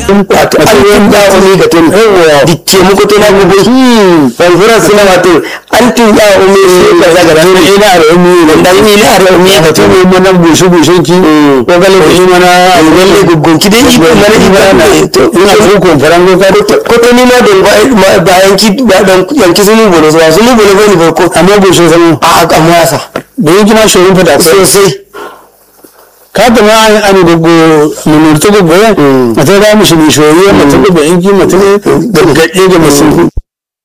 wato an ya umi ga tun dicce muku to na gobe fanfura suna wato an tun ya umi sai ka zaga ran ina da umi dan ina da umi ga tun ne mana bushe bushen ki ko gale ko mana lalle gugun ki dai iko mana ibana to ina so ko faran go ka ko to ni ma don bayan ki ba dan yanki sun bolo so sun bolo bane ba ko amma bushe sama a amma yasa da yake ma shorin fada sosai ka ta ma an gugu munurta gugu ya mata da mishi ne shoyi mata gugu yanki mata ne gargaɗe da masu